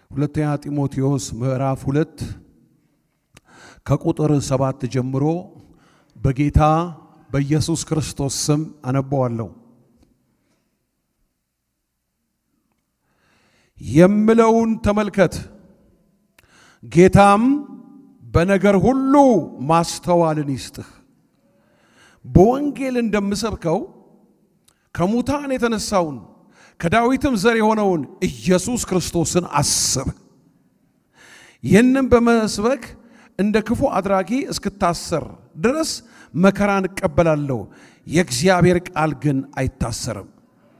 ሁለተኛ ጢሞቴዎስ ምዕራፍ ሁለት ከቁጥር ሰባት ጀምሮ በጌታ በኢየሱስ ክርስቶስ ስም አነበዋለሁ። የምለውን ተመልከት፣ ጌታም በነገር ሁሉ ማስተዋልን ይስጥህ። በወንጌል እንደምሰብከው ከሙታን የተነሳውን ከዳዊትም ዘር የሆነውን ኢየሱስ ክርስቶስን አስብ። ይህንም በመስበክ እንደ ክፉ አድራጊ እስክታሰር ድረስ መከራን እቀበላለሁ። የእግዚአብሔር ቃል ግን አይታሰርም።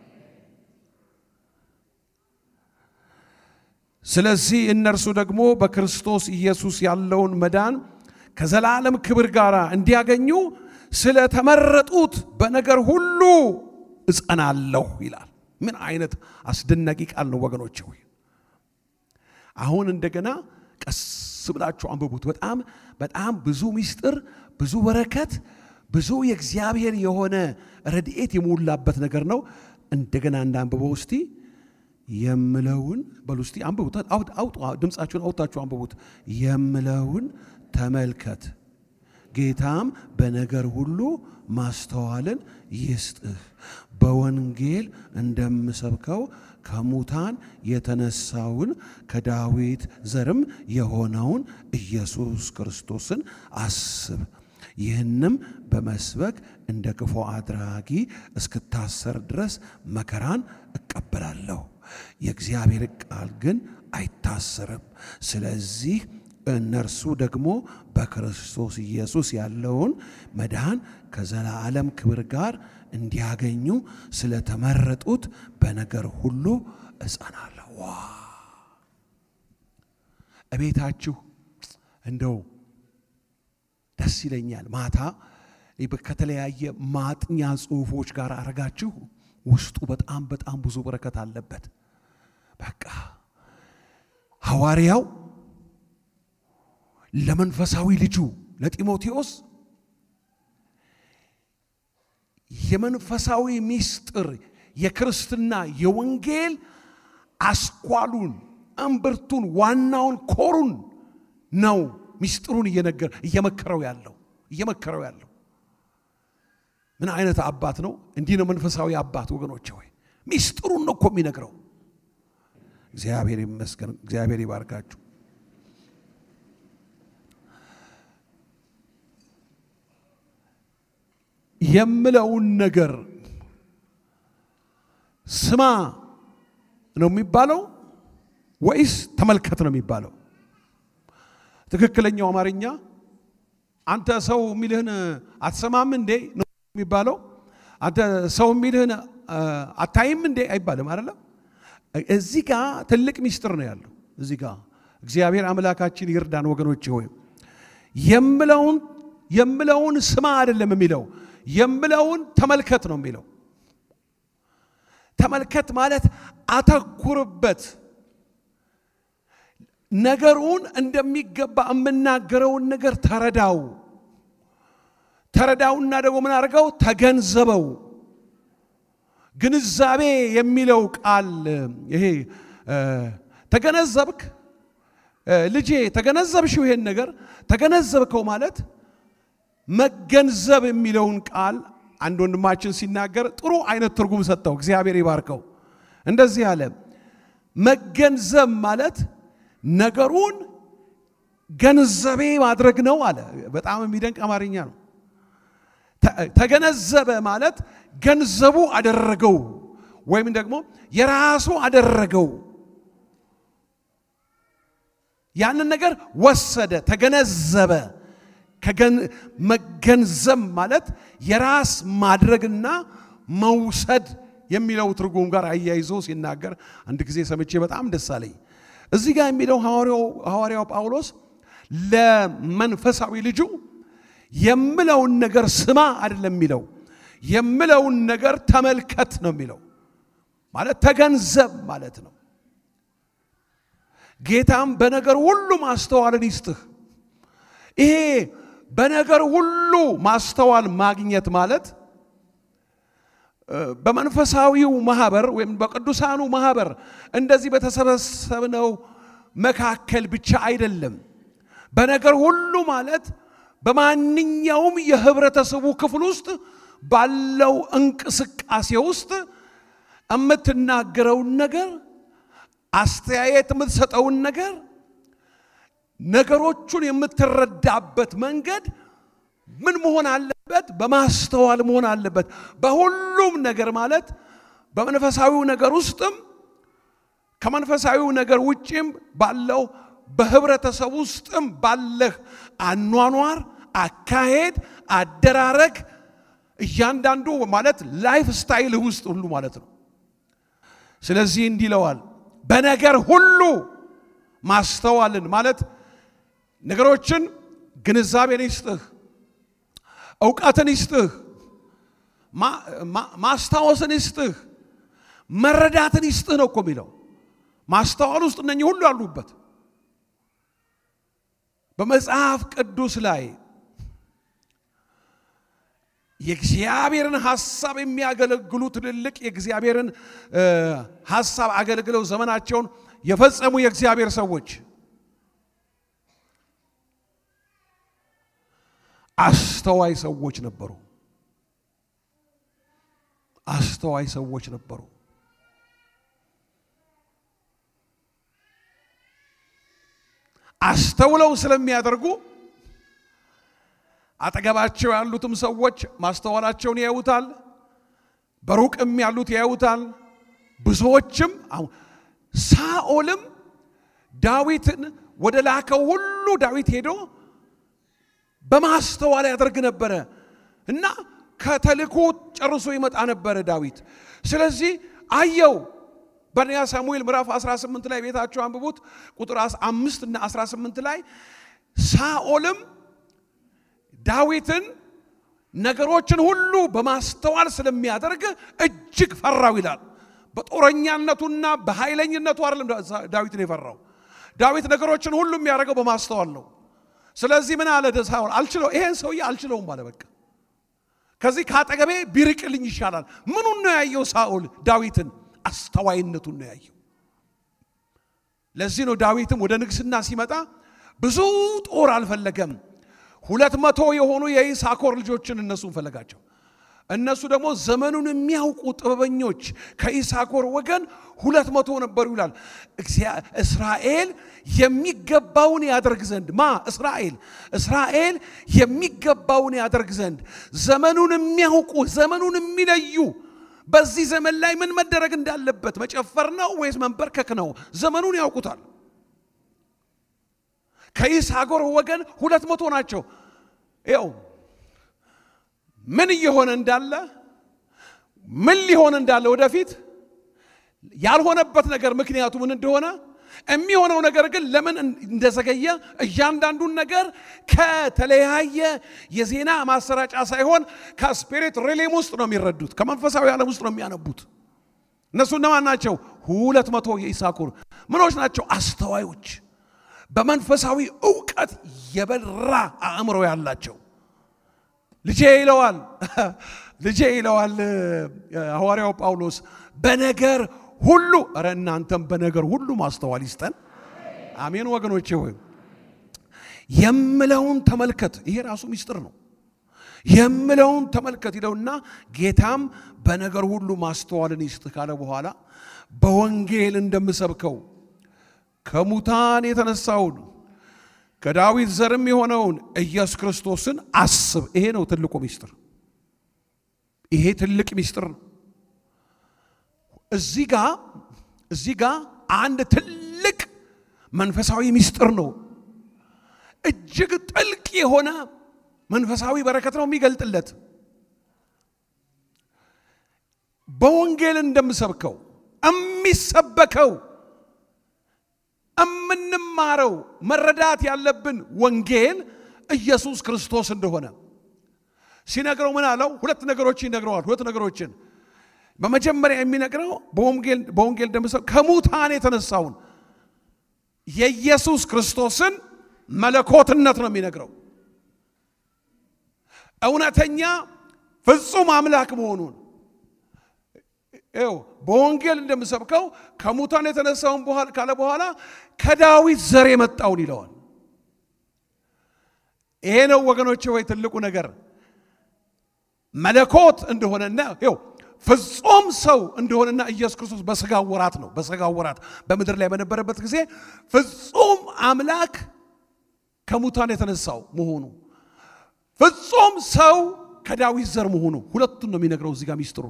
ስለዚህ እነርሱ ደግሞ በክርስቶስ ኢየሱስ ያለውን መዳን ከዘላለም ክብር ጋር እንዲያገኙ ስለተመረጡት በነገር ሁሉ እጸናለሁ ይላል። ምን አይነት አስደናቂ ቃል ነው ወገኖች! ሆይ አሁን እንደገና ቀስ ብላችሁ አንብቡት። በጣም በጣም ብዙ ምስጢር፣ ብዙ በረከት፣ ብዙ የእግዚአብሔር የሆነ ረድኤት የሞላበት ነገር ነው። እንደገና እንዳንብበው እስቲ የምለውን በሉ እስቲ አንብቡት። አውጡ፣ ድምፃችሁን አውጣችሁ አንብቡት። የምለውን ተመልከት ጌታም በነገር ሁሉ ማስተዋልን ይስጥህ። በወንጌል እንደምሰብከው ከሙታን የተነሳውን ከዳዊት ዘርም የሆነውን ኢየሱስ ክርስቶስን አስብ። ይህንም በመስበክ እንደ ክፉ አድራጊ እስክታሰር ድረስ መከራን እቀበላለሁ። የእግዚአብሔር ቃል ግን አይታሰርም። ስለዚህ እነርሱ ደግሞ በክርስቶስ ኢየሱስ ያለውን መዳን ከዘላለም ክብር ጋር እንዲያገኙ ስለተመረጡት በነገር ሁሉ እጸናለሁ። ዋ እቤታችሁ እንደው ደስ ይለኛል። ማታ ከተለያየ ማጥኛ ጽሑፎች ጋር አረጋችሁ ውስጡ በጣም በጣም ብዙ በረከት አለበት። በቃ ሐዋርያው ለመንፈሳዊ ልጁ ለጢሞቴዎስ የመንፈሳዊ ምስጢር የክርስትና የወንጌል አስኳሉን፣ እምብርቱን፣ ዋናውን ኮሩን ነው ምስጢሩን እየነገር እየመከረው ያለው እየመከረው ያለው ምን አይነት አባት ነው? እንዲህ ነው መንፈሳዊ አባት ወገኖች ሆይ ምስጢሩን ነው እኮ የሚነግረው። እግዚአብሔር ይመስገን። እግዚአብሔር ይባርካችሁ። የምለውን ነገር ስማ ነው የሚባለው ወይስ ተመልከት ነው የሚባለው? ትክክለኛው አማርኛ አንተ ሰው የሚልህን አትሰማም እንዴ ነው የሚባለው? አንተ ሰው የሚልህን አታይም እንዴ አይባልም አይደለም። እዚህ ጋ ትልቅ ሚስጥር ነው ያለው። እዚህ ጋ እግዚአብሔር አምላካችን ይርዳን ወገኖች ሆይ የምለውን የምለውን ስማ አይደለም የሚለው የምለውን ተመልከት ነው የሚለው። ተመልከት ማለት አተኩርበት፣ ነገሩን እንደሚገባ የምናገረውን ነገር ተረዳው። ተረዳውና ደግሞ ምን አድርገው ተገንዘበው። ግንዛቤ የሚለው ቃል ይሄ ተገነዘብክ፣ ልጄ ተገነዘብሽው፣ ይሄን ነገር ተገነዘብከው ማለት መገንዘብ የሚለውን ቃል አንድ ወንድማችን ሲናገር ጥሩ አይነት ትርጉም ሰጠው። እግዚአብሔር ይባርከው። እንደዚህ አለ፣ መገንዘብ ማለት ነገሩን ገንዘቤ ማድረግ ነው አለ። በጣም የሚደንቅ አማርኛ ነው። ተገነዘበ ማለት ገንዘቡ አደረገው ወይም ደግሞ የራሱ አደረገው። ያንን ነገር ወሰደ፣ ተገነዘበ። መገንዘብ ማለት የራስ ማድረግና መውሰድ የሚለው ትርጉም ጋር አያይዞ ሲናገር አንድ ጊዜ ሰምቼ በጣም ደስ አለኝ። እዚህ ጋር የሚለው ሐዋርያው ጳውሎስ ለመንፈሳዊ ልጁ የምለውን ነገር ስማ አይደለም የሚለው፣ የምለውን ነገር ተመልከት ነው የሚለው። ማለት ተገንዘብ ማለት ነው። ጌታም በነገር ሁሉ ማስተዋልን ይስጥህ። ይሄ በነገር ሁሉ ማስተዋል ማግኘት ማለት በመንፈሳዊው ማህበር ወይም በቅዱሳኑ ማህበር እንደዚህ በተሰበሰብነው መካከል ብቻ አይደለም። በነገር ሁሉ ማለት በማንኛውም የህብረተሰቡ ክፍል ውስጥ ባለው እንቅስቃሴ ውስጥ የምትናገረውን ነገር፣ አስተያየት የምትሰጠውን ነገር፣ ነገሮቹን የምትረዳበት መንገድ ምን መሆን አለበት? በማስተዋል መሆን አለበት። በሁሉም ነገር ማለት በመንፈሳዊው ነገር ውስጥም ከመንፈሳዊው ነገር ውጭም ባለው በህብረተሰብ ውስጥም ባለህ አኗኗር፣ አካሄድ፣ አደራረግ እያንዳንዱ ማለት ላይፍ ስታይልህ ውስጥ ሁሉ ማለት ነው። ስለዚህ እንዲህ ይለዋል፣ በነገር ሁሉ ማስተዋልን ማለት ነገሮችን ግንዛቤን ይስጥህ፣ እውቀትን ይስጥህ፣ ማስታወስን ይስጥህ፣ መረዳትን ይስጥህ ነው እኮ የሚለው። ማስተዋል ውስጥ እነኚህ ሁሉ ያሉበት በመጽሐፍ ቅዱስ ላይ የእግዚአብሔርን ሐሳብ የሚያገለግሉ ትልልቅ የእግዚአብሔርን ሐሳብ አገልግለው ዘመናቸውን የፈጸሙ የእግዚአብሔር ሰዎች አስተዋይ ሰዎች ነበሩ። አስተዋይ ሰዎች ነበሩ። አስተውለው ስለሚያደርጉ አጠገባቸው ያሉትም ሰዎች ማስተዋላቸውን ያዩታል። በሩቅም ያሉት ያዩታል። ብዙዎችም ሳኦልም ዳዊትን ወደ ላከው ሁሉ ዳዊት ሄዶ በማስተዋል ያደርግ ነበረ እና ከተልኮ ጨርሶ ይመጣ ነበረ ዳዊት። ስለዚህ አየው በንያ ሳሙኤል ምዕራፍ 18 ላይ ቤታቸው አንብቡት ቁጥር አምስት እና 18 ላይ ሳኦልም ዳዊትን ነገሮችን ሁሉ በማስተዋል ስለሚያደርግ እጅግ ፈራው ይላል። በጦረኛነቱና በኃይለኝነቱ አይደለም ዳዊትን የፈራው። ዳዊት ነገሮችን ሁሉ የሚያደርገው በማስተዋል ነው። ስለዚህ ምን አለ ሳኦል፣ አልችለው ይሄን ሰውዬ አልችለውም አለ። በቃ ከዚህ ከአጠገቤ ቢርቅልኝ ይሻላል። ምኑን ነው ያየው ሳኦል? ዳዊትን አስተዋይነቱን ነው ያየው። ለዚህ ነው ዳዊትም ወደ ንግስና ሲመጣ ብዙ ጦር አልፈለገም። ሁለት መቶ የሆኑ የይሳኮር ልጆችን እነሱን ፈለጋቸው። እነሱ ደግሞ ዘመኑን የሚያውቁ ጥበበኞች ከኢሳኮር ወገን ሁለት መቶ ነበሩ ይላል። እስራኤል የሚገባውን ያደርግ ዘንድ ማ እስራኤል እስራኤል የሚገባውን ያደርግ ዘንድ ዘመኑን የሚያውቁ ዘመኑን የሚለዩ በዚህ ዘመን ላይ ምን መደረግ እንዳለበት መጨፈር ነው ወይስ መንበርከክ ነው? ዘመኑን ያውቁታል። ከይሳኮር ወገን ሁለት መቶ ናቸው። ይኸው ምን እየሆነ እንዳለ ምን ሊሆን እንዳለ ወደፊት ያልሆነበት ነገር ምክንያቱ ምን እንደሆነ የሚሆነው ነገር ግን ለምን እንደዘገየ እያንዳንዱን ነገር ከተለያየ የዜና ማሰራጫ ሳይሆን ከስፒሪት ሪሌም ውስጥ ነው የሚረዱት። ከመንፈሳዊ ዓለም ውስጥ ነው የሚያነቡት። እነሱ እነማን ናቸው? ሁለት መቶ የኢሳኮር ምኖች ናቸው? አስተዋዮች፣ በመንፈሳዊ እውቀት የበራ አእምሮ ያላቸው ልጄ ይለዋል ልጄ ይለዋል ሐዋርያው ጳውሎስ በነገር ሁሉ እረ እናንተም በነገር ሁሉ ማስተዋል ይስጠን። አሜን ወገኖቼ ሆይ የምለውን ተመልከት። ይሄ ራሱ ሚስጥር ነው። የምለውን ተመልከት ይለውና ጌታም በነገር ሁሉ ማስተዋልን ይስጥ ካለ በኋላ በወንጌል እንደምሰብከው ከሙታን የተነሳውን ከዳዊት ዘርም የሆነውን ኢየሱስ ክርስቶስን አስብ። ይሄ ነው ትልቁ ሚስጥር። ይሄ ትልቅ ሚስጥር ነው። እዚህ ጋ እዚህ ጋ አንድ ትልቅ መንፈሳዊ ሚስጥር ነው። እጅግ ጥልቅ የሆነ መንፈሳዊ በረከት ነው የሚገልጥለት። በወንጌል እንደምሰብከው የሚሰበከው የምንማረው መረዳት ያለብን ወንጌል ኢየሱስ ክርስቶስ እንደሆነ ሲነግረው ምን አለው? ሁለት ነገሮችን ይነግረዋል። ሁለት ነገሮችን በመጀመሪያ የሚነግረው በወንጌል እንደምሰብከው ከሙታን የተነሳውን የኢየሱስ ክርስቶስን መለኮትነት ነው የሚነግረው። እውነተኛ ፍጹም አምላክ መሆኑን ይኸው በወንጌል እንደምሰብከው ከሙታን የተነሳውን ካለ በኋላ ከዳዊት ዘር የመጣውን ይለዋል። ይሄ ነው ወገኖች ወይ ትልቁ ነገር መለኮት እንደሆነና ይኸው ፍጹም ሰው እንደሆነና ኢየሱስ ክርስቶስ በስጋ ወራት ነው። በስጋ ወራት በምድር ላይ በነበረበት ጊዜ ፍጹም አምላክ ከሙታን የተነሳው መሆኑ ፍጹም ሰው ከዳዊት ዘር መሆኑ ሁለቱን ነው የሚነግረው እዚህ ጋር ሚስጥሩ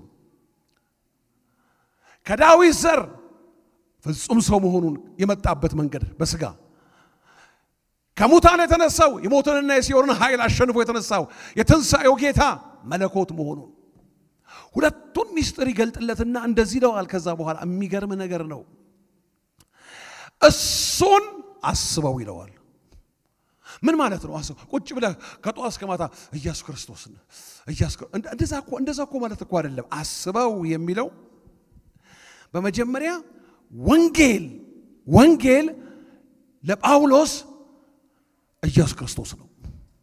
ከዳዊት ዘር ፍጹም ሰው መሆኑን የመጣበት መንገድ በስጋ ከሙታን የተነሳው የሞትንና የሲኦልን ኃይል አሸንፎ የተነሳው የትንሣኤው ጌታ መለኮት መሆኑን ሁለቱን ሚስጥር ይገልጥለትና እንደዚህ ይለዋል። ከዛ በኋላ የሚገርም ነገር ነው። እሱን አስበው ይለዋል። ምን ማለት ነው? አስበው ቁጭ ብለህ ከጠዋት እስከ ማታ ኢየሱስ ክርስቶስን እንደዛ እኮ እንደዛ እኮ ማለት እኮ አይደለም። አስበው የሚለው በመጀመሪያ ወንጌል ወንጌል ለጳውሎስ ኢየሱስ ክርስቶስ ነው።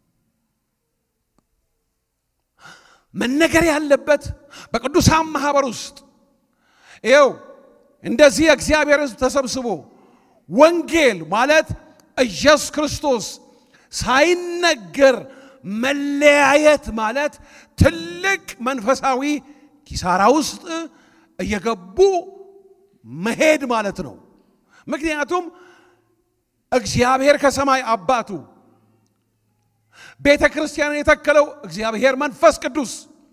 መነገር ያለበት በቅዱሳን ማህበር ውስጥ ይኸው እንደዚህ የእግዚአብሔር ሕዝብ ተሰብስቦ ወንጌል ማለት ኢየሱስ ክርስቶስ ሳይነገር መለያየት ማለት ትልቅ መንፈሳዊ ኪሳራ ውስጥ እየገቡ መሄድ ማለት ነው። ምክንያቱም እግዚአብሔር ከሰማይ አባቱ ቤተ ክርስቲያንን የተከለው እግዚአብሔር መንፈስ ቅዱስ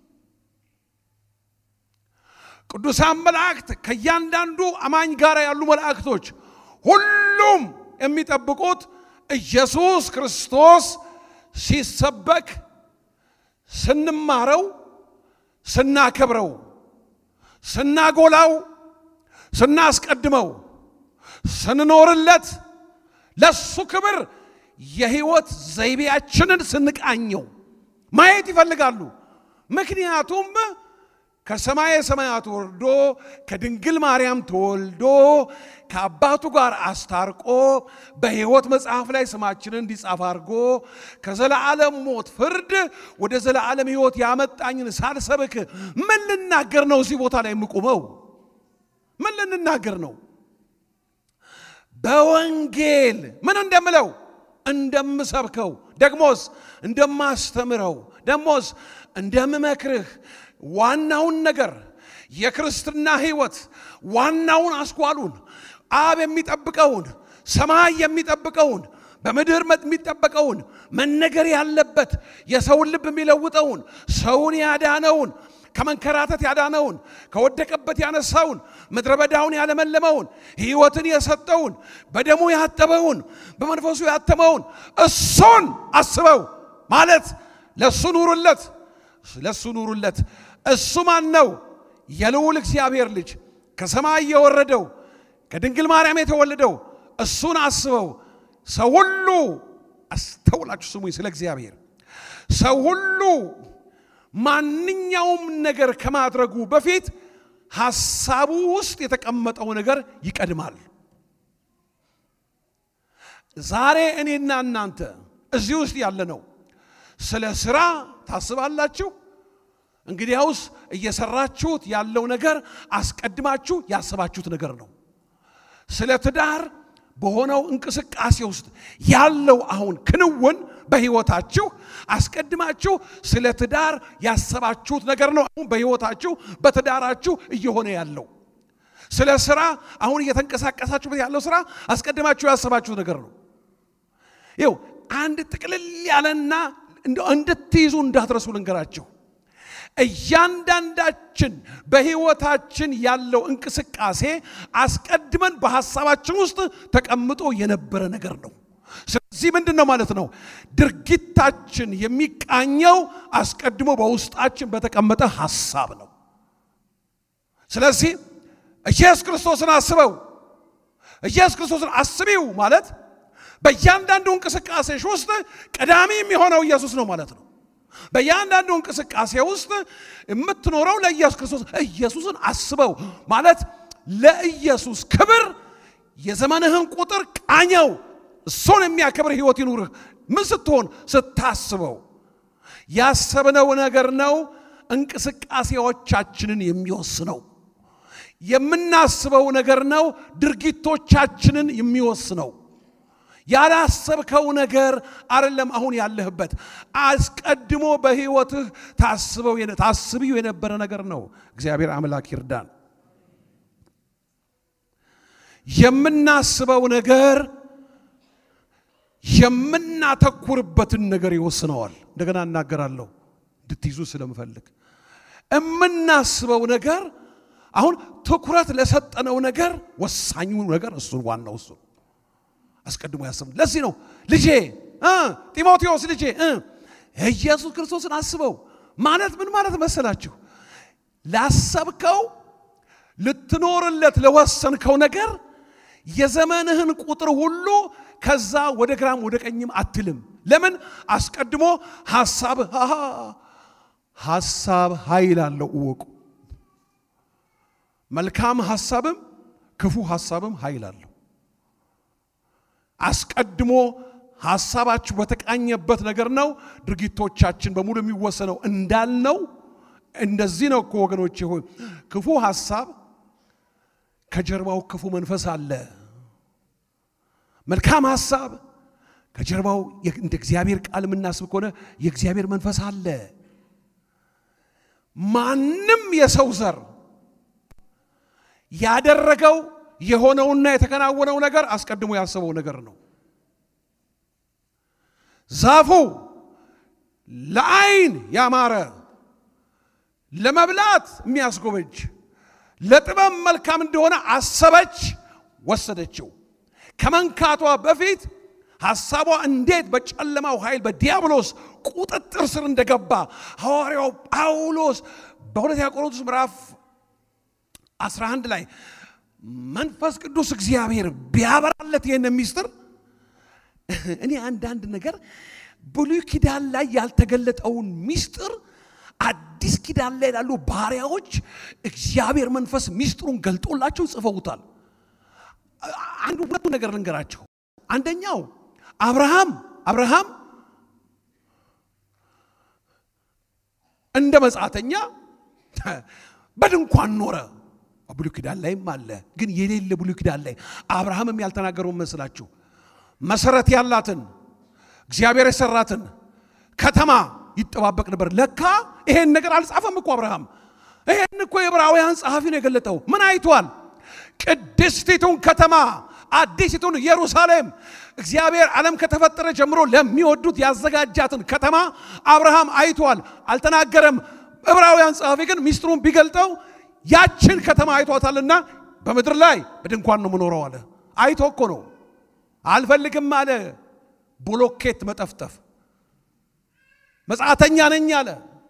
ቅዱሳን መላእክት ከእያንዳንዱ አማኝ ጋር ያሉ መላእክቶች ሁሉም የሚጠብቁት ኢየሱስ ክርስቶስ ሲሰበክ ስንማረው፣ ስናከብረው፣ ስናጎላው፣ ስናስቀድመው፣ ስንኖርለት ለሱ ክብር የህይወት ዘይቤያችንን ስንቃኘው ማየት ይፈልጋሉ። ምክንያቱም ከሰማየ ሰማያት ወርዶ ከድንግል ማርያም ተወልዶ ከአባቱ ጋር አስታርቆ በሕይወት መጽሐፍ ላይ ስማችንን እንዲጻፍ አድርጎ ከዘላለም ሞት ፍርድ ወደ ዘላለም ሕይወት ያመጣኝን ሳልሰብክ ምን ልናገር ነው? እዚህ ቦታ ላይ የምቆመው ምን ልንናገር ነው? በወንጌል ምን እንደምለው እንደምሰብከው ደግሞስ እንደማስተምረው ደግሞስ እንደምመክርህ ዋናውን ነገር የክርስትና ሕይወት ዋናውን አስኳሉን አብ የሚጠብቀውን ሰማይ የሚጠብቀውን በምድር የሚጠበቀውን መነገር ያለበት የሰውን ልብ የሚለውጠውን ሰውን ያዳነውን ከመንከራተት ያዳነውን ከወደቀበት ያነሳውን ምድረ በዳውን ያለመለመውን ሕይወትን የሰጠውን በደሙ ያጠበውን በመንፈሱ ያተመውን እሱን አስበው ማለት ለእሱ ኑሩለት፣ ለእሱ ኑሩለት። እሱ ማን ነው? የልዑል እግዚአብሔር ልጅ ከሰማይ የወረደው ከድንግል ማርያም የተወለደው እሱን አስበው። ሰው ሁሉ አስተውላችሁ ስሙኝ፣ ስለ እግዚአብሔር ሰው ሁሉ ማንኛውም ነገር ከማድረጉ በፊት ሐሳቡ ውስጥ የተቀመጠው ነገር ይቀድማል። ዛሬ እኔና እናንተ እዚህ ውስጥ ያለ ነው ስለ ስራ ታስባላችሁ? እንግዲያውስ እየሰራችሁት ያለው ነገር አስቀድማችሁ ያሰባችሁት ነገር ነው። ስለ ትዳር በሆነው እንቅስቃሴ ውስጥ ያለው አሁን ክንውን በሕይወታችሁ አስቀድማችሁ ስለ ትዳር ያሰባችሁት ነገር ነው። አሁን በሕይወታችሁ በትዳራችሁ እየሆነ ያለው ስለ ስራ አሁን እየተንቀሳቀሳችሁበት ያለው ስራ አስቀድማችሁ ያሰባችሁት ነገር ነው። ይው አንድ ጥቅልል ያለና እንድትይዙ እንዳትረሱ ልንገራችሁ። እያንዳንዳችን በሕይወታችን ያለው እንቅስቃሴ አስቀድመን በሐሳባችን ውስጥ ተቀምጦ የነበረ ነገር ነው። ስለዚህ ምንድን ነው ማለት ነው? ድርጊታችን የሚቃኘው አስቀድሞ በውስጣችን በተቀመጠ ሐሳብ ነው። ስለዚህ ኢየሱስ ክርስቶስን አስበው፣ ኢየሱስ ክርስቶስን አስቢው ማለት በእያንዳንዱ እንቅስቃሴሽ ውስጥ ቀዳሚ የሚሆነው ኢየሱስ ነው ማለት ነው። በእያንዳንዱ እንቅስቃሴ ውስጥ የምትኖረው ለኢየሱስ ክርስቶስ ኢየሱስን አስበው ማለት ለኢየሱስ ክብር የዘመንህን ቁጥር ቃኘው። እሱን የሚያከብር ሕይወት ይኑርህ። ምን ስትሆን ስታስበው ያሰብነው ነገር ነው እንቅስቃሴዎቻችንን የሚወስነው። የምናስበው ነገር ነው ድርጊቶቻችንን የሚወስነው። ያላሰብከው ነገር አይደለም አሁን ያለህበት። አስቀድሞ በሕይወትህ ታስበው ታስቢው የነበረ ነገር ነው። እግዚአብሔር አምላክ ይርዳን። የምናስበው ነገር የምናተኩርበትን ነገር ይወስነዋል። እንደገና እናገራለሁ እንድትይዙ ስለምፈልግ የምናስበው ነገር አሁን ትኩረት ለሰጠነው ነገር ወሳኙ ነገር እሱን ዋናው እሱ አስቀድሞ ያስብ። ለዚህ ነው ልጄ ጢሞቴዎስ ልጄ ኢየሱስ ክርስቶስን አስበው ማለት ምን ማለት መሰላችሁ? ላሰብከው ልትኖርለት ለወሰንከው ነገር የዘመንህን ቁጥር ሁሉ ከዛ ወደ ግራም ወደ ቀኝም አትልም። ለምን? አስቀድሞ ሐሳብ ሐሳብ ኃይል አለው እወቁ። መልካም ሐሳብም ክፉ ሐሳብም ኃይል አለው። አስቀድሞ ሐሳባችሁ በተቃኘበት ነገር ነው ድርጊቶቻችን በሙሉ የሚወሰነው እንዳልነው እንደዚህ ነው እኮ ወገኖቼ ሆይ ክፉ ሐሳብ ከጀርባው ክፉ መንፈስ አለ። መልካም ሐሳብ ከጀርባው እንደ እግዚአብሔር ቃል የምናስብ ከሆነ የእግዚአብሔር መንፈስ አለ። ማንም የሰው ዘር ያደረገው የሆነውና የተከናወነው ነገር አስቀድሞ ያሰበው ነገር ነው። ዛፉ ለዓይን ያማረ ለመብላት የሚያስጎመጅ ለጥበብ መልካም እንደሆነ አሰበች፣ ወሰደችው። ከመንካቷ በፊት ሐሳቧ እንዴት በጨለማው ኃይል በዲያብሎስ ቁጥጥር ስር እንደገባ ሐዋርያው ጳውሎስ በሁለተኛ ቆሮንቶስ ምዕራፍ 11 ላይ መንፈስ ቅዱስ እግዚአብሔር ቢያበራለት ይህን ሚስጥር እኔ አንዳንድ ነገር ብሉይ ኪዳን ላይ ያልተገለጠውን ሚስጥር አዲስ ኪዳን ላይ ላሉ ባሪያዎች እግዚአብሔር መንፈስ ሚስጥሩን ገልጦላቸው ጽፈውታል። አንዱ ሁለቱ ነገር ልንገራቸው። አንደኛው አብርሃም አብርሃም እንደ መጻተኛ በድንኳን ኖረ። ብሉይ ኪዳን ላይም አለ፣ ግን የሌለ ብሉይ ኪዳን ላይ አብርሃምም ያልተናገረውን መስላችሁ መሰረት ያላትን እግዚአብሔር የሰራትን ከተማ ይጠባበቅ ነበር። ለካ ይሄን ነገር አልጻፈም እኮ አብርሃም። ይሄን እኮ የዕብራውያን ጸሐፊ ነው የገለጠው። ምን አይቷል? ቅድስቲቱን ከተማ አዲሲቱን ኢየሩሳሌም እግዚአብሔር ዓለም ከተፈጠረ ጀምሮ ለሚወዱት ያዘጋጃትን ከተማ አብርሃም አይቷል። አልተናገረም። ዕብራውያን ጸሐፊ ግን ሚስጥሩን ቢገልጠው ያችን ከተማ አይቷታልና በምድር ላይ በድንኳን ነው የምኖረው አለ። አይቶ እኮ ነው። አልፈልግም አለ ብሎኬት መጠፍጠፍ መጻተኛ ነኝ አለ።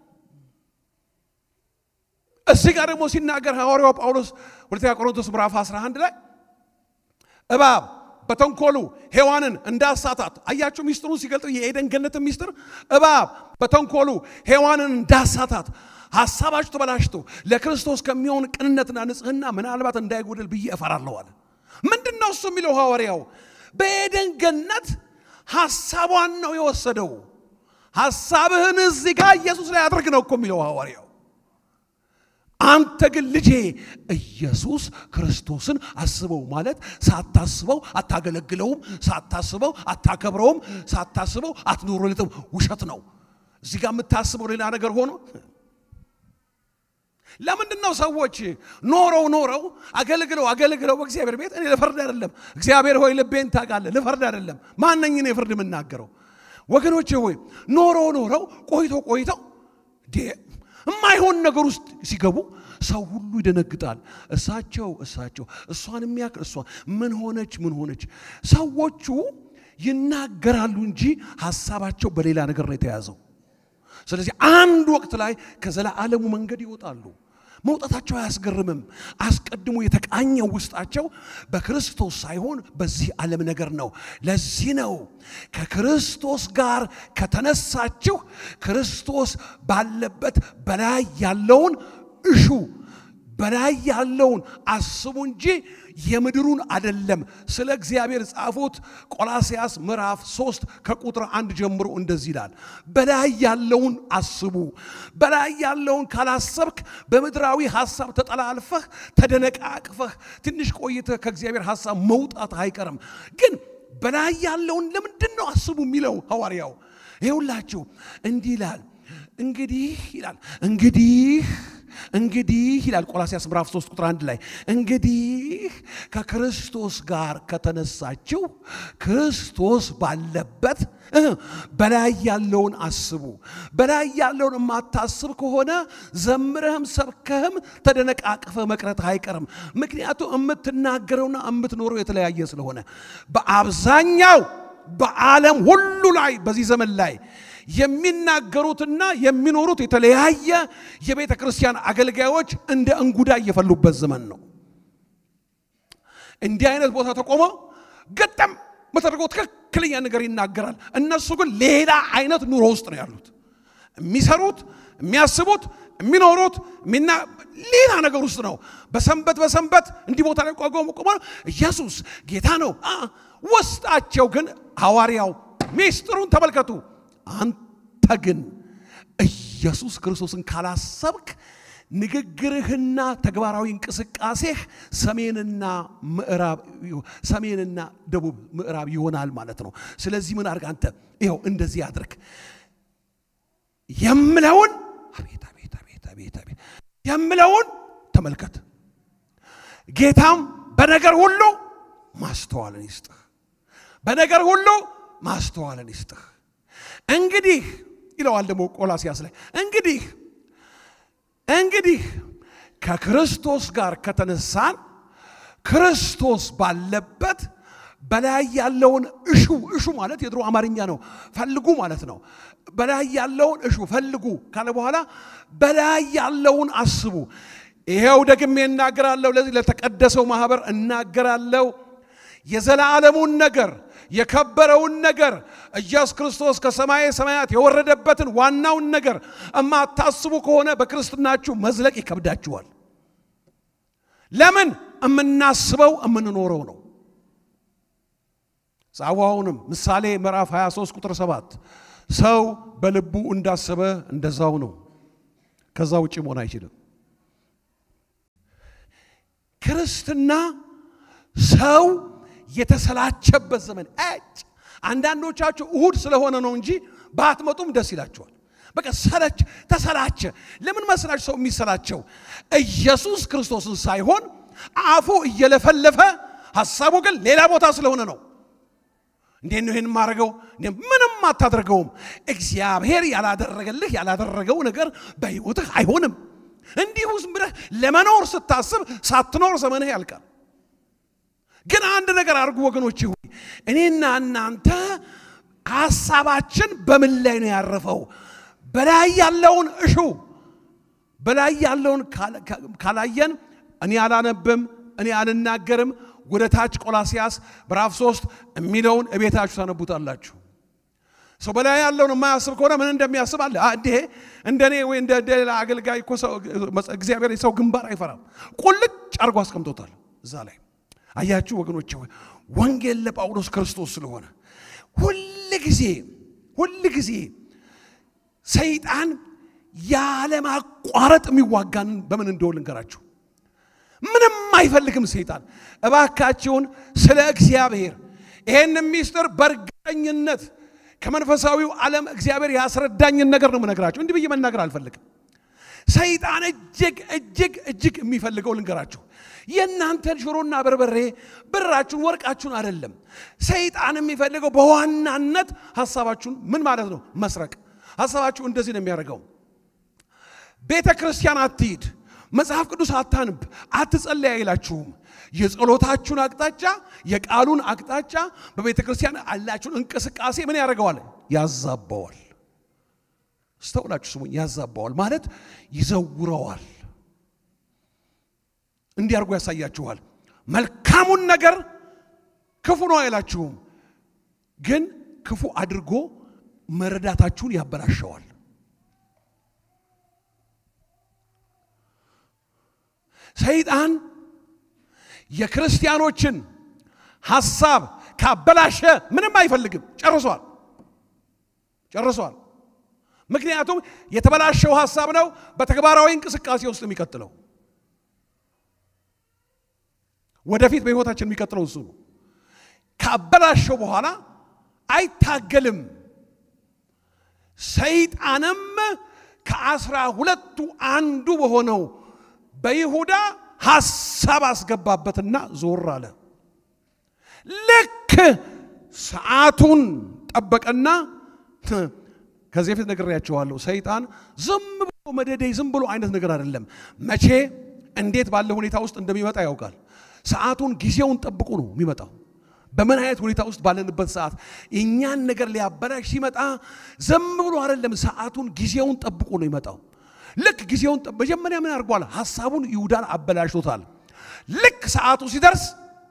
እዚህ ጋር ደግሞ ሲናገር ሐዋርያው ጳውሎስ ሁለተኛ ቆሮንቶስ ምዕራፍ 11 ላይ እባብ በተንኮሉ ሔዋንን እንዳሳታት አያችሁ። ሚስጥሩን ሲገልጥ የኤደን ገነትን ሚስጥር እባብ በተንኮሉ ሔዋንን እንዳሳታት ሐሳባችሁ ተበላሽቶ ለክርስቶስ ከሚሆን ቅንነትና ንጽሕና ምናልባት እንዳይጎድል ብዬ እፈራለሁ አለ። ምንድን ነው እሱ የሚለው ሐዋርያው? በኤደን ገነት ሐሳቧን ነው የወሰደው። ሐሳብህን እዚህ ጋር ኢየሱስ ላይ አድርግ ነው እኮ የሚለው ሐዋርያው። አንተ ግን ልጄ ኢየሱስ ክርስቶስን አስበው ማለት ሳታስበው አታገለግለውም፣ ሳታስበው አታከብረውም፣ ሳታስበው አትኖርለትም። ውሸት ነው። እዚህ ጋር የምታስበው ሌላ ነገር ሆኖ ለምንድን ነው ሰዎች ኖረው ኖረው አገልግለው አገልግለው በእግዚአብሔር ቤት እኔ ልፈርድ አይደለም። እግዚአብሔር ሆይ ልቤን ታውቃለህ። ልፈርድ አይደለም። ማነኝ እኔ ፍርድ የምናገረው? ወገኖቼ ሆይ ኖረው ኖረው ቆይቶ ቆይተው የማይሆን ነገር ውስጥ ሲገቡ ሰው ሁሉ ይደነግጣል። እሳቸው እሳቸው እሷን የሚያክል እሷ ምን ሆነች ምን ሆነች? ሰዎቹ ይናገራሉ እንጂ ሀሳባቸው በሌላ ነገር ነው የተያዘው። ስለዚህ አንድ ወቅት ላይ ከዘላለሙ መንገድ ይወጣሉ። መውጣታቸው አያስገርምም። አስቀድሞ የተቃኘው ውስጣቸው በክርስቶስ ሳይሆን በዚህ ዓለም ነገር ነው። ለዚህ ነው ከክርስቶስ ጋር ከተነሳችሁ ክርስቶስ ባለበት በላይ ያለውን እሹ። በላይ ያለውን አስቡ እንጂ የምድሩን አደለም። ስለ እግዚአብሔር ጻፉት። ቆላስያስ ምዕራፍ 3 ከቁጥር አንድ ጀምሮ እንደዚህ ይላል፣ በላይ ያለውን አስቡ። በላይ ያለውን ካላሰብክ በምድራዊ ሐሳብ ተጠላልፈህ ተደነቃቅፈህ ትንሽ ቆይተህ ከእግዚአብሔር ሐሳብ መውጣት አይቀርም። ግን በላይ ያለውን ለምንድን ነው አስቡ የሚለው ሐዋርያው? ይኸውላችሁ እንዲህ ይላል እንግዲህ ይላል እንግዲህ እንግዲህ ይላል ቆላስያስ ምዕራፍ 3 ቁጥር 1 ላይ እንግዲህ ከክርስቶስ ጋር ከተነሳችሁ ክርስቶስ ባለበት በላይ ያለውን አስቡ። በላይ ያለውን የማታስብ ከሆነ ዘምረህም ሰብከህም ተደነቃቅፈ መቅረት አይቀርም። ምክንያቱም የምትናገረውና የምትኖረው የተለያየ ስለሆነ በአብዛኛው በዓለም ሁሉ ላይ በዚህ ዘመን ላይ የሚናገሩትና የሚኖሩት የተለያየ የቤተ ክርስቲያን አገልጋዮች እንደ እንጉዳ እየፈሉበት ዘመን ነው። እንዲህ አይነት ቦታ ተቆሞ ገጠም በተደርገው ትክክለኛ ነገር ይናገራል። እነሱ ግን ሌላ አይነት ኑሮ ውስጥ ነው ያሉት። የሚሰሩት፣ የሚያስቡት፣ የሚኖሩት ሌላ ነገር ውስጥ ነው። በሰንበት በሰንበት እንዲህ ቦታ ላይ ቆሞ ቆሞ ኢየሱስ ጌታ ነው። ውስጣቸው ግን ሐዋርያው ሚስጥሩን ተመልከቱ። አንተ ግን ኢየሱስ ክርስቶስን ካላሰብክ ንግግርህና ተግባራዊ እንቅስቃሴህ ሰሜንና ምዕራብ ሰሜንና ደቡብ ምዕራብ ይሆናል ማለት ነው። ስለዚህ ምን አድርግ አንተ ይኸው እንደዚህ አድርግ የምለውን አቤት አቤት አቤት አቤት አቤት የምለውን ተመልከት። ጌታም በነገር ሁሉ ማስተዋልን ይስጥህ፣ በነገር ሁሉ ማስተዋልን ይስጥህ። እንግዲህ ይለዋል ደግሞ ቆላስያስ ላይ እንግዲህ እንግዲህ ከክርስቶስ ጋር ከተነሳን ክርስቶስ ባለበት በላይ ያለውን እሹ እሹ ማለት የድሮ አማርኛ ነው፣ ፈልጉ ማለት ነው። በላይ ያለውን እሹ ፈልጉ ካለ በኋላ በላይ ያለውን አስቡ። ይሄው ደግሜ እናገራለሁ፣ ለዚህ ለተቀደሰው ማህበር እናገራለሁ። የዘላለሙን ነገር የከበረውን ነገር ኢየሱስ ክርስቶስ ከሰማየ ሰማያት የወረደበትን ዋናውን ነገር እማታስቡ ከሆነ በክርስትናችሁ መዝለቅ ይከብዳችኋል። ለምን? እምናስበው እምንኖረው ነው። ጻዋውንም ምሳሌ ምዕራፍ 23 ቁጥር 7 ሰው በልቡ እንዳሰበ እንደዛው ነው፣ ከዛ ውጭ መሆን አይችልም። ክርስትና ሰው የተሰላቸበት ዘመን እጭ አንዳንዶቻችሁ እሁድ ስለሆነ ነው እንጂ ባትመጡም ደስ ይላቸዋል። በቃ ሰለች ተሰላቸ። ለምን መስላችሁ ሰው የሚሰላቸው? ኢየሱስ ክርስቶስን ሳይሆን አፉ እየለፈለፈ ሐሳቡ ግን ሌላ ቦታ ስለሆነ ነው። እንዴት ነው ይህን የማደርገው? ምንም አታደርገውም። እግዚአብሔር ያላደረገልህ ያላደረገው ነገር በሕይወትህ አይሆንም። እንዲሁ ዝም ብለህ ለመኖር ስታስብ ሳትኖር ዘመንህ ያልቃል። ግን አንድ ነገር አድርጉ ወገኖች፣ ሆይ እኔና እናንተ ሐሳባችን በምን ላይ ነው ያረፈው? በላይ ያለውን እሹ። በላይ ያለውን ካላየን እኔ አላነብም፣ እኔ አልናገርም። ወደ ታች ቆላስያስ ምዕራፍ ሶስት የሚለውን እቤታችሁ ታነቡታላችሁ። ሰው በላይ ያለውን የማያስብ ከሆነ ምን እንደሚያስብ አለ እንዴ እንደ እኔ ወይ እንደ ሌላ አገልጋይ እኮ እግዚአብሔር የሰው ግንባር አይፈራም። ቁልጭ አድርጎ አስቀምጦታል እዛ ላይ አያችሁ ወገኖች፣ ወንጌል ለጳውሎስ ክርስቶስ ስለሆነ ሁል ጊዜ ሁል ጊዜ ሰይጣን ያለማቋረጥ የሚዋጋን በምን እንደሆነ ልንገራችሁ። ምንም አይፈልግም ሰይጣን። እባካችሁን ስለ እግዚአብሔር ይሄን ሚስጥር በእርግጠኝነት ከመንፈሳዊው ዓለም እግዚአብሔር ያስረዳኝን ነገር ነው የምነግራችሁ። እንዲህ ብዬ መናገር አልፈልግም። ሰይጣን እጅግ እጅግ እጅግ የሚፈልገው ልንገራችሁ የእናንተን ሽሮና በርበሬ ብራችሁን ወርቃችሁን አይደለም። ሰይጣን የሚፈልገው በዋናነት ሀሳባችሁን ምን ማለት ነው? መስረቅ። ሀሳባችሁ እንደዚህ ነው የሚያደርገው። ቤተ ክርስቲያን አትሂድ፣ መጽሐፍ ቅዱስ አታንብ፣ አትጸለይ አይላችሁም። የጸሎታችሁን አቅጣጫ የቃሉን አቅጣጫ በቤተ ክርስቲያን ያላችሁን እንቅስቃሴ ምን ያደርገዋል? ያዛባዋል። ስተውላችሁ ስሙኝ። ያዛባዋል ማለት ይዘውረዋል። እንዲህ አድርጎ ያሳያችኋል። መልካሙን ነገር ክፉ ነው አይላችሁም፣ ግን ክፉ አድርጎ መረዳታችሁን ያበላሸዋል። ሰይጣን የክርስቲያኖችን ሐሳብ ካበላሸ ምንም አይፈልግም። ጨርሷል ጨርሷል። ምክንያቱም የተበላሸው ሐሳብ ነው በተግባራዊ እንቅስቃሴ ውስጥ የሚቀጥለው ወደፊት በሕይወታችን የሚቀጥለው እሱ ነው። ካበላሸው በኋላ አይታገልም። ሰይጣንም ከአስራ ሁለቱ አንዱ በሆነው በይሁዳ ሐሳብ አስገባበትና ዞር አለ። ልክ ሰዓቱን ጠበቀና ከዚህ በፊት ነግሬያቸዋለሁ። ሰይጣን ዝም ብሎ መደደይ ዝም ብሎ አይነት ነገር አይደለም። መቼ እንዴት ባለ ሁኔታ ውስጥ እንደሚመጣ ያውቃል። ሰዓቱን ጊዜውን ጠብቆ ነው የሚመጣው። በምን አይነት ሁኔታ ውስጥ ባለንበት ሰዓት እኛን ነገር ሊያበላሽ ሲመጣ ዝም ብሎ አይደለም፣ ሰዓቱን ጊዜውን ጠብቆ ነው ይመጣው። ልክ ጊዜውን መጀመሪያ ምን አድርጓል? ሐሳቡን ይሁዳን አበላሽቶታል። ልክ ሰዓቱ ሲደርስ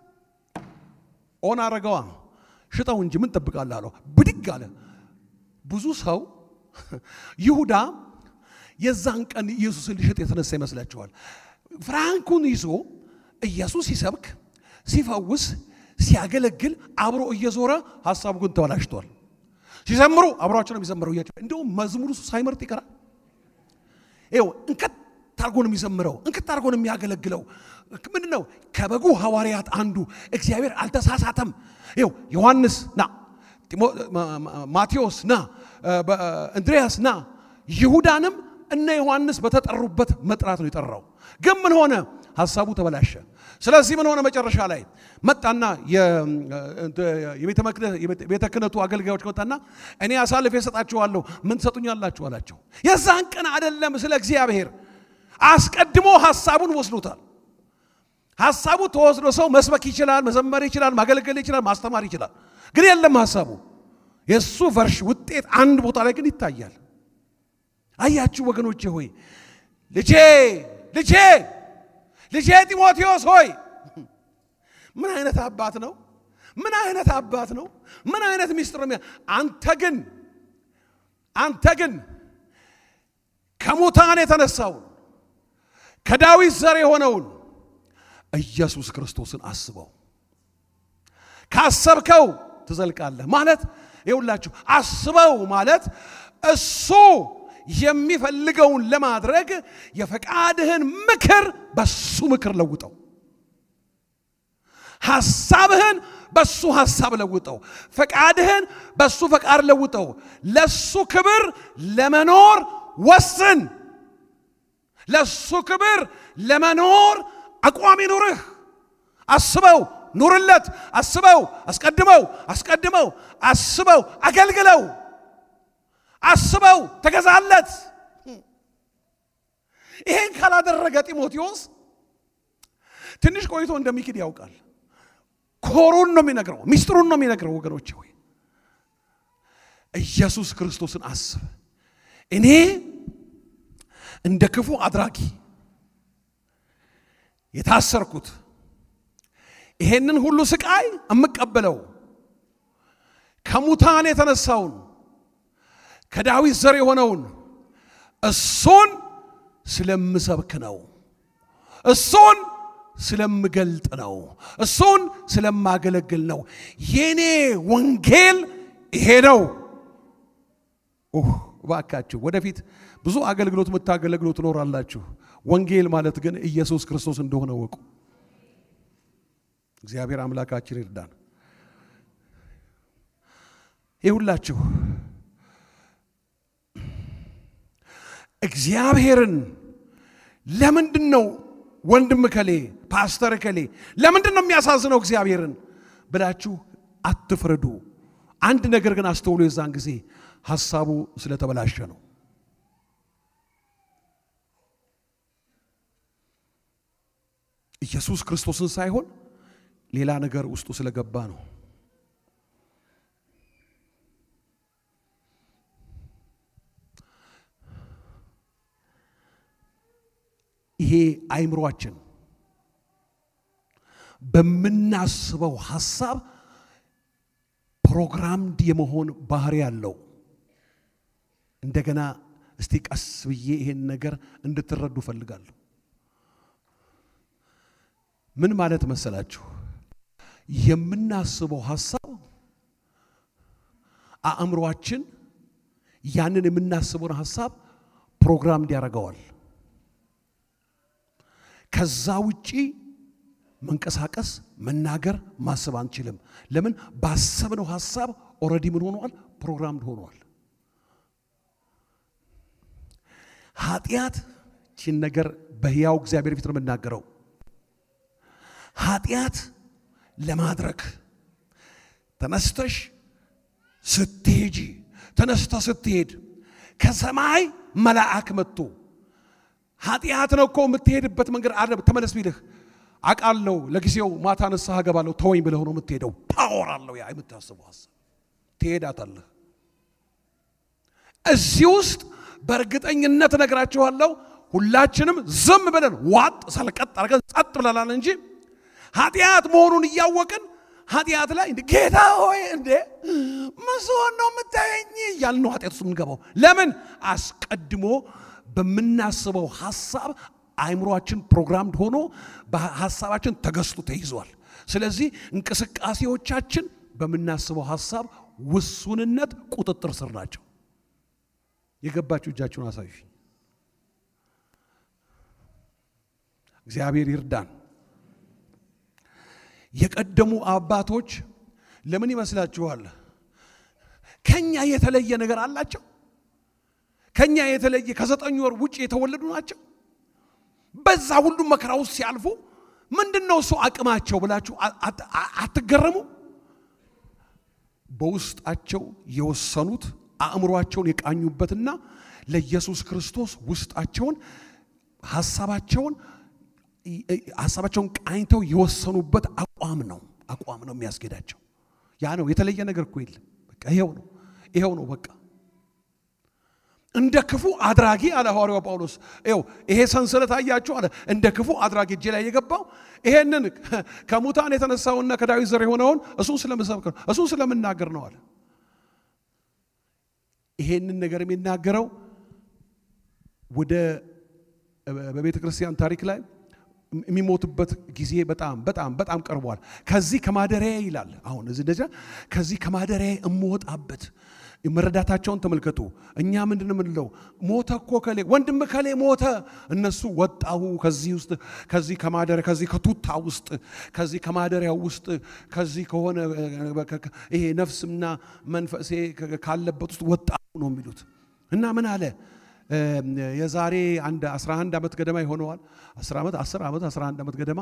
ኦን አረገዋ። ሽጠው እንጂ ምን ጠብቃለህ አለው። ብድግ አለ። ብዙ ሰው ይሁዳ የዛን ቀን ኢየሱስን ሊሸጥ የተነሳ ይመስላችኋል። ፍራንኩን ይዞ ኢየሱስ ሲሰብክ ሲፈውስ ሲያገለግል አብሮ እየዞረ ሀሳቡ ግን ተበላሽቷል። ሲዘምሩ አብሯቸው ነው የሚዘምረው። እያቸው እንደውም መዝሙሩ ሳይመርጥ ይቀራል። ይኸው እንከት አድርጎ ነው የሚዘምረው፣ እንክት አድርጎ ነው የሚያገለግለው። ምንድን ነው ከበጉ ሐዋርያት አንዱ እግዚአብሔር አልተሳሳተም። ይኸው ዮሐንስ ና፣ ማቴዎስ ና፣ እንድሪያስ ና፣ ይሁዳንም እነ ዮሐንስ በተጠሩበት መጥራት ነው የጠራው። ግን ምን ሆነ? ሀሳቡ ተበላሸ። ስለዚህ ምን ሆነ? መጨረሻ ላይ መጣና የቤተ ክህነቱ አገልጋዮች መጣና እኔ አሳልፌ እሰጣችኋለሁ ምን ትሰጡኛላችሁ አላቸው። የዛን ቀን አይደለም ስለ እግዚአብሔር አስቀድሞ ሀሳቡን ወስዶታል። ሀሳቡ ተወስዶ ሰው መስበክ ይችላል፣ መዘመር ይችላል፣ ማገልገል ይችላል፣ ማስተማር ይችላል። ግን የለም ሀሳቡ የእሱ ቨርሽ ውጤት አንድ ቦታ ላይ ግን ይታያል። አያችሁ ወገኖቼ ሆይ ልጄ ልጄ ልጄ ጢሞቴዎስ ሆይ ምን አይነት አባት ነው? ምን አይነት አባት ነው? ምን አይነት ሚስጥር ነው? አንተ ግን አንተ ግን ከሙታን የተነሳውን ከዳዊት ዘር የሆነውን ኢየሱስ ክርስቶስን አስበው። ካሰብከው ትዘልቃለህ ማለት ይውላችሁ፣ አስበው ማለት እሱ የሚፈልገውን ለማድረግ የፈቃድህን ምክር በሱ ምክር ለውጠው። ሐሳብህን በሱ ሐሳብ ለውጠው። ፈቃድህን በሱ ፈቃድ ለውጠው። ለሱ ክብር ለመኖር ወስን። ለሱ ክብር ለመኖር አቋም ይኑርህ። አስበው፣ ኑርለት። አስበው፣ አስቀድመው፣ አስቀድመው፣ አስበው፣ አገልግለው አስበው ተገዛለት። ይሄን ካላደረገ ጢሞቴዎስ ትንሽ ቆይቶ እንደሚክድ ያውቃል። ኮሩን ነው የሚነግረው፣ ሚስጥሩን ነው የሚነግረው። ወገኖች ሆይ ኢየሱስ ክርስቶስን አስብ። እኔ እንደ ክፉ አድራጊ የታሰርኩት ይሄንን ሁሉ ስቃይ የምቀበለው ከሙታን የተነሳውን ከዳዊት ዘር የሆነውን እሱን ስለምሰብክ ነው። እሱን ስለምገልጥ ነው። እሱን ስለማገለግል ነው። የኔ ወንጌል ይሄ ነው። እባካችሁ ወደፊት ብዙ አገልግሎት የምታገለግሉ ትኖራላችሁ። ወንጌል ማለት ግን ኢየሱስ ክርስቶስ እንደሆነ ወቁ። እግዚአብሔር አምላካችን ይርዳን። ይሁላችሁ እግዚአብሔርን ለምንድን ነው ወንድም ከሌ ፓስተር ከሌ ለምንድን ነው የሚያሳዝነው እግዚአብሔርን ብላችሁ አትፍረዱ። አንድ ነገር ግን አስተውሎ የዛን ጊዜ ሐሳቡ ስለተበላሸ ነው። ኢየሱስ ክርስቶስን ሳይሆን ሌላ ነገር ውስጡ ስለገባ ነው። ይሄ አይምሯችን በምናስበው ሐሳብ ፕሮግራምድ የመሆን ባህሪ ያለው። እንደገና እስቲ ቀስ ብዬ ይሄን ነገር እንድትረዱ እፈልጋለሁ። ምን ማለት መሰላችሁ? የምናስበው ሐሳብ አእምሯችን ያንን የምናስበውን ሐሳብ ፕሮግራም እንዲያደርገዋል። ከዛ ውጪ መንቀሳቀስ፣ መናገር፣ ማሰብ አንችልም። ለምን? ባሰብነው ሐሳብ ኦልሬዲ ምን ሆኗል? ፕሮግራም ሆኗል። ኃጢአት ቺን ነገር በሕያው እግዚአብሔር ፊት ነው የምናገረው። ኃጢአት ለማድረግ ተነስተሽ ስትሄጂ ተነስተ ስትሄድ ከሰማይ መልአክ መጥቶ ኃጢአት ነው እኮ የምትሄድበት መንገድ አለ ተመለስ ቢልህ አውቃለሁ፣ ለጊዜው ማታ ንስሐ እገባለሁ ተወኝ ብለህ ነው የምትሄደው። ፓወር አለው ያ የምታስበው ሀሳብ ትሄዳታለህ። እዚህ ውስጥ በእርግጠኝነት እነግራችኋለሁ ሁላችንም ዝም ብለን ዋጥ ሰልቀጥ አድርገን ጸጥ ብለናል እንጂ ኃጢአት መሆኑን እያወቅን ኃጢአት ላይ ጌታ ሆይ እንዴ መስሆን ነው የምታየኝ እያልን ነው ኃጢአት ውስጥ የምንገባው። ለምን? አስቀድሞ በምናስበው ሐሳብ አይምሯችን ፕሮግራምድ ሆኖ በሐሳባችን ተገዝቶ ተይዟል። ስለዚህ እንቅስቃሴዎቻችን በምናስበው ሐሳብ ውሱንነት ቁጥጥር ስር ናቸው። የገባችሁ እጃችሁን አሳዩ። እግዚአብሔር ይርዳን። የቀደሙ አባቶች ለምን ይመስላችኋል? ከኛ የተለየ ነገር አላቸው? ከኛ የተለየ ከዘጠኝ ወር ውጭ የተወለዱ ናቸው? በዛ ሁሉም መከራ ውስጥ ሲያልፉ ምንድን ነው እሱ አቅማቸው ብላችሁ አትገረሙ? በውስጣቸው የወሰኑት አእምሯቸውን የቃኙበትና ለኢየሱስ ክርስቶስ ውስጣቸውን ሐሳባቸውን ሐሳባቸውን ቃኝተው የወሰኑበት አቋም ነው። አቋም ነው የሚያስጌዳቸው። ያ ነው የተለየ ነገር እኮ የለም። በቃ ይሄው ነው ይሄው ነው በቃ እንደ ክፉ አድራጊ አለ ሐዋርያው ጳውሎስ። ይኸው ይሄ ሰንሰለት አያችሁ አለ እንደ ክፉ አድራጊ እጄ ላይ የገባው ይሄንን ከሙታን የተነሳውና ከዳዊት ዘር የሆነውን እሱን ስለምሰብክ ነው፣ እሱን ስለምናገር ነው አለ። ይሄንን ነገር የሚናገረው ወደ በቤተ ክርስቲያን ታሪክ ላይ የሚሞትበት ጊዜ በጣም በጣም በጣም ቀርቧል። ከዚህ ከማደሪያ ይላል። አሁን እዚህ እንደዚያ ከዚህ ከማደሪያ እምወጣበት መረዳታቸውን ተመልከቱ። እኛ ምንድን የምንለው ሞተ እኮ ከሌ ወንድም ከሌ ሞተ፣ እነሱ ወጣሁ ከዚህ ውስጥ ከዚህ ከማደሪያ ከዚህ ከቱታ ውስጥ ከዚህ ከማደሪያው ውስጥ ከዚህ ከሆነ ይሄ ነፍስና መንፈሴ ካለበት ውስጥ ወጣሁ ነው የሚሉት እና ምን አለ የዛሬ አንድ 11 ዓመት ገደማ ይሆነዋል 10 ዓመት 10 ዓመት 11 ዓመት ገደማ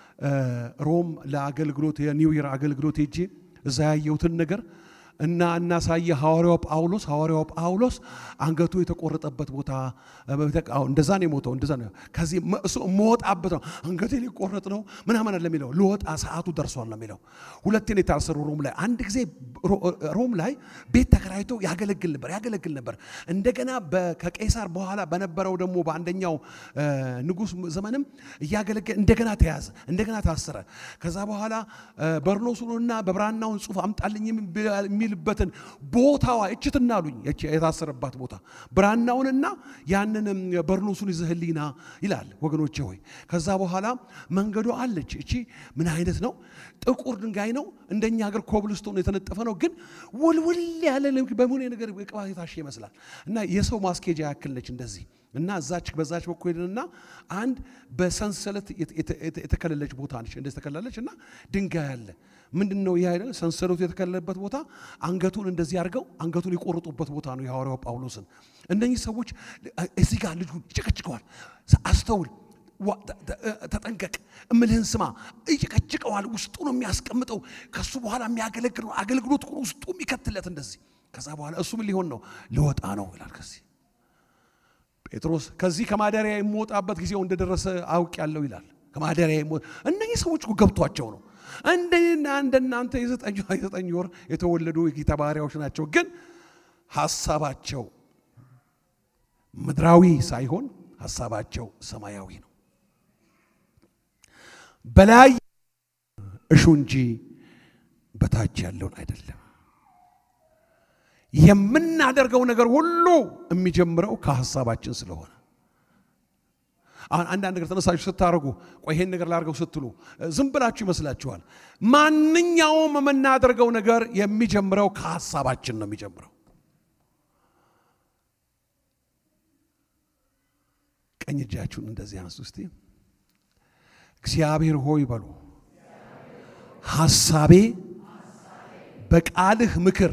ሮም ለአገልግሎት የኒው ይር አገልግሎት ሄጄ እዛ ያየሁትን ነገር እና እናሳየ ሐዋርያው ጳውሎስ ሐዋርያው ጳውሎስ አንገቱ የተቆረጠበት ቦታ እንደዛ ነው የሞተው። እንደዛ ነው ከዚህ እሱ የምወጣበት ነው አንገቴ ሊቆረጥ ነው ምናምን አለ የሚለው ልወጣ ሰዓቱ ደርሷል ነው የሚለው። ሁለቴን የታሰሩ ሮም ላይ አንድ ጊዜ ሮም ላይ ቤት ተከራይቶ ያገለግል ነበር ያገለግል ነበር። እንደገና ከቄሳር በኋላ በነበረው ደግሞ በአንደኛው ንጉሥ ዘመንም እያገለገለ እንደገና ተያዘ፣ እንደገና ታሰረ። ከዛ በኋላ በርኖሱንና በብራናውን ጽሑፍ አምጣልኝ የሚልበትን ቦታዋ እችትና አሉኝ የታሰረባት ቦታ ብራናውንና ያንንም በርኖሱን ይዘህልኝና ይላል። ወገኖቼ ሆይ ከዛ በኋላ መንገዱ አለች። እቺ ምን አይነት ነው? ጥቁር ድንጋይ ነው። እንደኛ ሀገር ኮብልስቶን የተነጠፈ ነው። ግን ውልውል ያለ በሙኔ ነገር ቅባት የታሸ ይመስላል እና የሰው ማስኬጃ ያክል ነች እንደዚህ እና እዛች በዛች በኩል ሄድንና አንድ በሰንሰለት የተከለለች ቦታ ነች። እንደዚህ ተከላለች እና ድንጋይ አለ። ምንድን ነው ይህ አይደል? ሰንሰለቱ የተከለለበት ቦታ አንገቱን እንደዚህ አድርገው አንገቱን የቆረጡበት ቦታ ነው የሐዋርያው ጳውሎስን። እነኚህ ሰዎች እዚህ ጋር ልጁን ይጨቀጭቀዋል። አስተውል፣ ተጠንቀቅ፣ እምልህን ስማ። ይጨቀጭቀዋል። ውስጡ ነው የሚያስቀምጠው። ከሱ በኋላ የሚያገለግል አገልግሎት ውስጡ የሚከትለት እንደዚህ። ከዛ በኋላ እሱ ምን ሊሆን ነው? ሊወጣ ነው ይላል ከዚህ ጴጥሮስ ከዚህ ከማደሪያ የምወጣበት ጊዜው እንደደረሰ አውቅ ያለው ይላል። ከማደሪያ እነኚህ ሰዎች እኮ ገብቷቸው ነው። እንደና እንደናንተ የዘጠኝ ወር የተወለዱ የጌታ ባሪያዎች ናቸው። ግን ሀሳባቸው ምድራዊ ሳይሆን ሀሳባቸው ሰማያዊ ነው። በላይ እሹ እንጂ በታች ያለውን አይደለም። የምናደርገው ነገር ሁሉ የሚጀምረው ከሐሳባችን ስለሆነ አሁን አንዳንድ ነገር ተነሳችሁ ስታደርጉ ቆይ ይሄን ነገር ላድርገው ስትሉ ዝም ብላችሁ ይመስላችኋል። ማንኛውም የምናደርገው ነገር የሚጀምረው ከሀሳባችን ነው የሚጀምረው። ቀኝ እጃችሁን እንደዚህ አንሱ እስቲ። እግዚአብሔር ሆይ በሉ። ሐሳቤ በቃልህ ምክር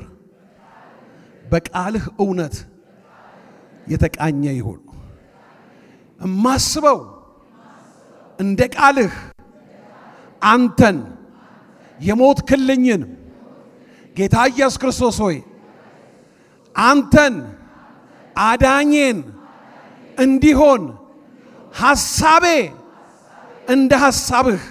በቃልህ እውነት የተቃኘ ይሁን። እማስበው እንደ ቃልህ አንተን የሞትክልኝን ጌታ ኢየሱስ ክርስቶስ ሆይ አንተን አዳኜን እንዲሆን ሐሳቤ እንደ ሐሳብህ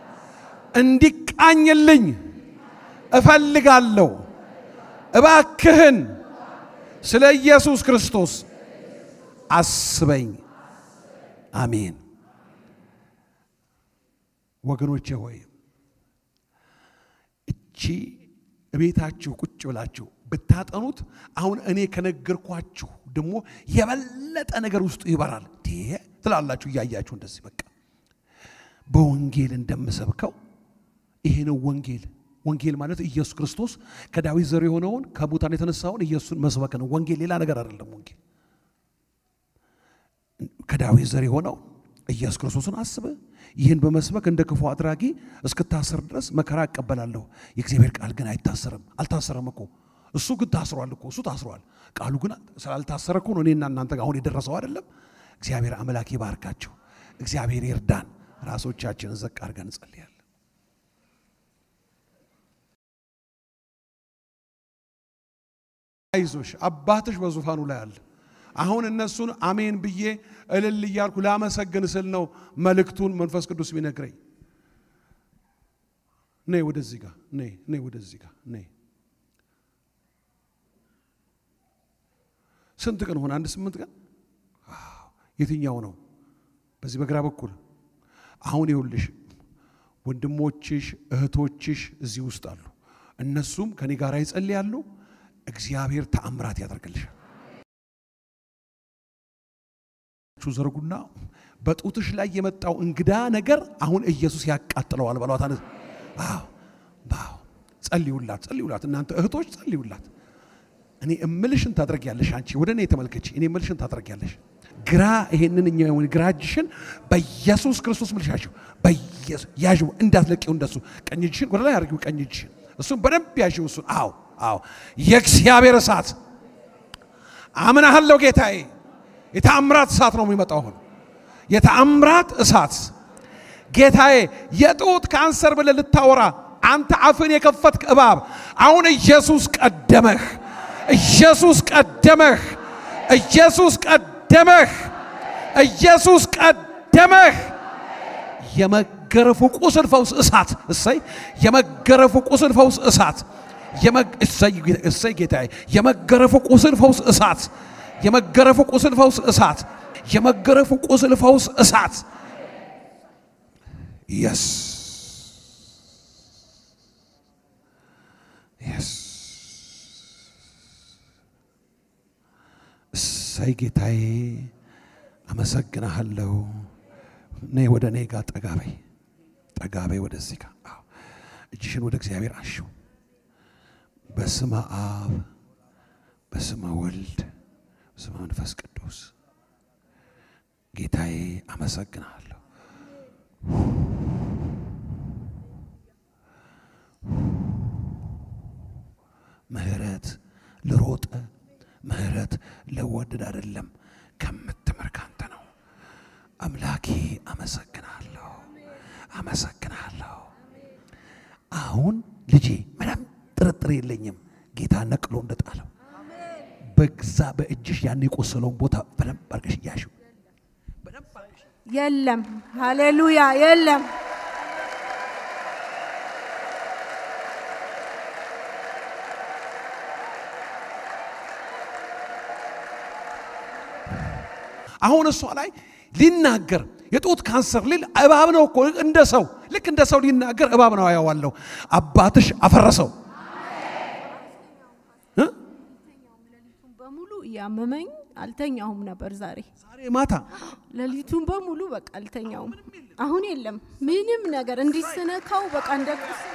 እንዲቃኝልኝ እፈልጋለሁ። እባክህን ስለ ኢየሱስ ክርስቶስ አስበኝ። አሜን። ወገኖቼ ሆይ እቺ እቤታችሁ ቁጭ ብላችሁ ብታጠኑት አሁን እኔ ከነገርኳችሁ ደግሞ የበለጠ ነገር ውስጡ ይበራል ትላላችሁ እያያችሁ እንደዚህ በቃ በወንጌል እንደምሰብከው ይሄ ነው ወንጌል። ወንጌል ማለት ኢየሱስ ክርስቶስ ከዳዊት ዘር የሆነውን ከሙታን የተነሳውን ኢየሱስን መስበክ ነው። ወንጌል ሌላ ነገር አይደለም። ወንጌል ከዳዊት ዘር የሆነው ኢየሱስ ክርስቶስን አስበ ይህን በመስበክ እንደ ክፉ አድራጊ እስክታሰር ድረስ መከራ እቀበላለሁ። የእግዚአብሔር ቃል ግን አይታሰርም። አልታሰረም እኮ እሱ ግን ታስሯል እኮ እሱ ታስሯል። ቃሉ ግን ስላልታሰረ እኮ ነው እኔና እናንተ አሁን የደረሰው አይደለም። እግዚአብሔር አምላክ ይባርካቸው። እግዚአብሔር ይርዳን። ራሶቻችንን ዘቅ አድርገን እንጸልያለን። አይዞሽ አባትሽ በዙፋኑ ላይ አለ። አሁን እነሱን አሜን ብዬ እልል እያልኩ ላመሰግን ስል ነው መልእክቱን መንፈስ ቅዱስ ቢነግረኝ። ነይ ወደዚህ ጋር ነይ፣ ነይ ወደዚህ ጋር ነይ። ስንት ቀን ሆነ? አንድ ስምንት ቀን። የትኛው ነው? በዚህ በግራ በኩል አሁን ይኸውልሽ ወንድሞችሽ እህቶችሽ እዚህ ውስጥ አሉ። እነሱም ከኔ ጋር ይጸልያሉ። እግዚአብሔር ተአምራት ያደርግልሻል። ዘርጉና በጡትሽ ላይ የመጣው እንግዳ ነገር አሁን ኢየሱስ ያቃጥለዋል በሏት። አነ ጸልዩላት፣ ጸልዩላት። እናንተ እህቶች ጸልዩላት። እኔ እምልሽን ታደርጊያለሽ። አንቺ ወደ እኔ ተመልከች። እኔ እምልሽን ታደርጊያለሽ። ግራ ይሄንን እኛ ግራ እጅሽን በኢየሱስ ክርስቶስ ምልሻችሁ በኢየሱስ ያዥው፣ እንዳትለቂው እንደሱ። ቀኝ እጅሽን ወደ ላይ አድርጊው። ቀኝ እጅሽን እሱን በደንብ ያዥው። እሱን አዎ፣ አዎ። የእግዚአብሔር እሳት አምናሃለሁ ጌታዬ። የተአምራት እሳት ነው የሚመጣው። አሁን የተአምራት እሳት ጌታዬ፣ የጡት ካንሰር ብለህ ልታወራ አንተ አፍን የከፈትክ እባብ፣ አሁን ኢየሱስ ቀደመህ፣ ኢየሱስ ቀደመህ፣ ኢየሱስ ቀደመህ፣ ኢየሱስ ቀደመህ። የመገረፉ ቁስል ፈውስ እሳት እሰይ፣ የመገረፉ ቁስል ፈውስ እሳት እሰይ ጌታዬ፣ የመገረፉ ቁስል ፈውስ እሳት የመገረፉ ቁስል ፈውስ እሳት የመገረፉ ቁስል ፈውስ እሳት የስ የስ እሰይ ጌታዬ አመሰግናሃለሁ። ነይ ወደ እኔ ጋር ጠጋበይ ጠጋበይ ወደዚህ ጋር እጅሽን ወደ እግዚአብሔር አንሺው። በስመ አብ በስመ ወልድ በስመ መንፈስ ቅዱስ ጌታዬ አመሰግናለሁ። ምህረት ልሮጠ ምህረት ለወደድ አይደለም ከምትምር ካንተ ነው። አምላኬ አመሰግናለሁ፣ አመሰግናለሁ። አሁን ልጄ ምንም ጥርጥር የለኝም ጌታ ነቅሎ እንደጣለው በግዛ በእጅሽ ያን የቆሰለውን ቦታ በደንብ አድርገሽ እያሽው የለም። ሃሌሉያ የለም። አሁን እሷ ላይ ሊናገር የጡት ካንሰር ሊል እባብ ነው እኮ እንደ ሰው ልክ እንደ ሰው ሊናገር እባብ ነው ያዋለው። አባትሽ አፈረሰው። በሙሉ እያመመኝ አልተኛሁም ነበር ዛሬ ዛሬ ማታ ሌሊቱን በሙሉ በቃ አልተኛውም። አሁን የለም ምንም ነገር እንዲስነካው በቃ እንደ ቁስል